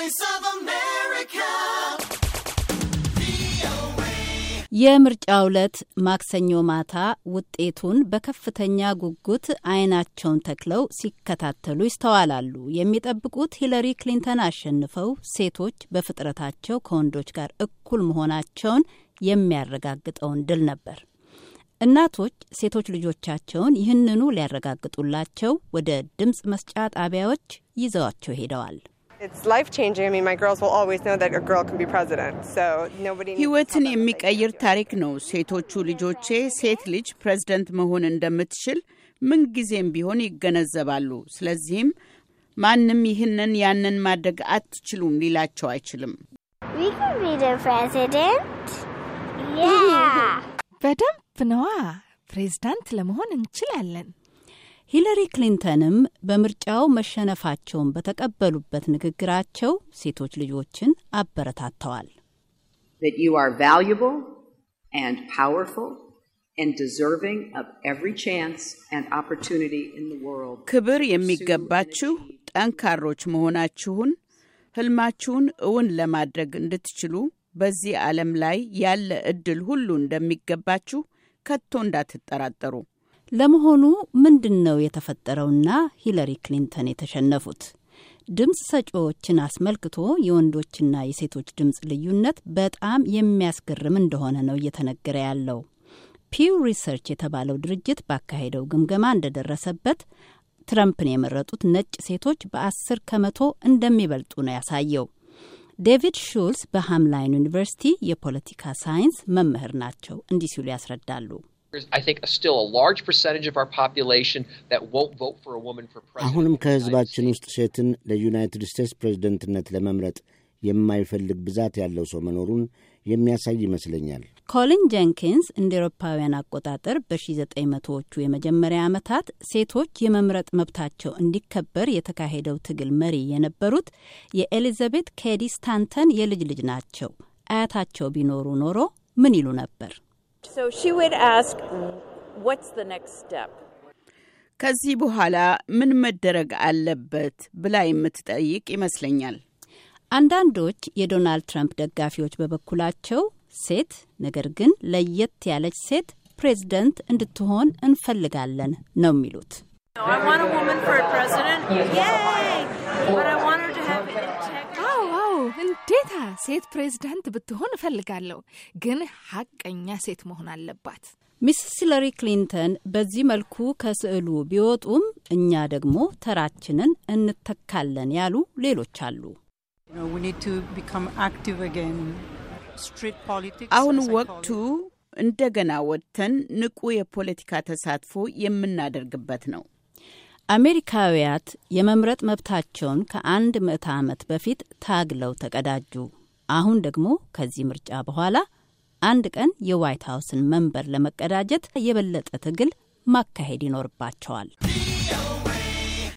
Voice of America. የምርጫው ዕለት ማክሰኞ ማታ ውጤቱን በከፍተኛ ጉጉት አይናቸውን ተክለው ሲከታተሉ ይስተዋላሉ። የሚጠብቁት ሂለሪ ክሊንተን አሸንፈው ሴቶች በፍጥረታቸው ከወንዶች ጋር እኩል መሆናቸውን የሚያረጋግጠውን ድል ነበር። እናቶች ሴቶች ልጆቻቸውን ይህንኑ ሊያረጋግጡላቸው ወደ ድምፅ መስጫ ጣቢያዎች ይዘዋቸው ሄደዋል። ሕይወትን የሚቀይር ታሪክ ነው። ሴቶቹ ልጆቼ ሴት ልጅ ፕሬዝደንት መሆን እንደምትችል ምንጊዜም ቢሆን ይገነዘባሉ። ስለዚህም ማንም ይህንን ያንን ማድረግ አትችሉም ሊላቸው አይችልም። በደንብ ነዋ። ፕሬዝዳንት ለመሆን እንችላለን። ሂለሪ ክሊንተንም በምርጫው መሸነፋቸውን በተቀበሉበት ንግግራቸው ሴቶች ልጆችን አበረታተዋል። that you are valuable and powerful and deserving of every chance and opportunity in the world. ክብር የሚገባችሁ ጠንካሮች መሆናችሁን ህልማችሁን እውን ለማድረግ እንድትችሉ በዚህ ዓለም ላይ ያለ እድል ሁሉ እንደሚገባችሁ ከቶ እንዳትጠራጠሩ። ለመሆኑ ምንድን ነው የተፈጠረውና ሂለሪ ክሊንተን የተሸነፉት? ድምፅ ሰጪዎችን አስመልክቶ የወንዶችና የሴቶች ድምፅ ልዩነት በጣም የሚያስገርም እንደሆነ ነው እየተነገረ ያለው። ፒው ሪሰርች የተባለው ድርጅት ባካሄደው ግምገማ እንደደረሰበት ትረምፕን የመረጡት ነጭ ሴቶች በአስር ከመቶ እንደሚበልጡ ነው ያሳየው። ዴቪድ ሹልስ በሃምላይን ዩኒቨርሲቲ የፖለቲካ ሳይንስ መምህር ናቸው። እንዲህ ሲሉ ያስረዳሉ። አሁንም ከህዝባችን ውስጥ ሴትን ለዩናይትድ ስቴትስ ፕሬዝደንትነት ለመምረጥ የማይፈልግ ብዛት ያለው ሰው መኖሩን የሚያሳይ ይመስለኛል። ኮሊን ጀንኪንስ እንደ ኤሮፓውያን አቆጣጠር በ1900ዎቹ የመጀመሪያ ዓመታት ሴቶች የመምረጥ መብታቸው እንዲከበር የተካሄደው ትግል መሪ የነበሩት የኤሊዛቤት ኬዲ ስታንተን የልጅ ልጅ ናቸው። አያታቸው ቢኖሩ ኖሮ ምን ይሉ ነበር? ከዚህ በኋላ ምን መደረግ አለበት ብላ የምትጠይቅ ይመስለኛል። አንዳንዶች የዶናልድ ትራምፕ ደጋፊዎች በበኩላቸው ሴት ነገር ግን ለየት ያለች ሴት ፕሬዝደንት እንድትሆን እንፈልጋለን ነው የሚሉት። አዎ አዎ፣ እንዴታ ሴት ፕሬዝዳንት ብትሆን እፈልጋለሁ፣ ግን ሀቀኛ ሴት መሆን አለባት። ሚስስ ሂለሪ ክሊንተን በዚህ መልኩ ከስዕሉ ቢወጡም እኛ ደግሞ ተራችንን እንተካለን ያሉ ሌሎች አሉ። አሁን ወቅቱ እንደገና ወጥተን ንቁ የፖለቲካ ተሳትፎ የምናደርግበት ነው። አሜሪካውያት የመምረጥ መብታቸውን ከአንድ ምዕተ ዓመት በፊት ታግለው ተቀዳጁ። አሁን ደግሞ ከዚህ ምርጫ በኋላ አንድ ቀን የዋይት ሀውስን መንበር ለመቀዳጀት የበለጠ ትግል ማካሄድ ይኖርባቸዋል።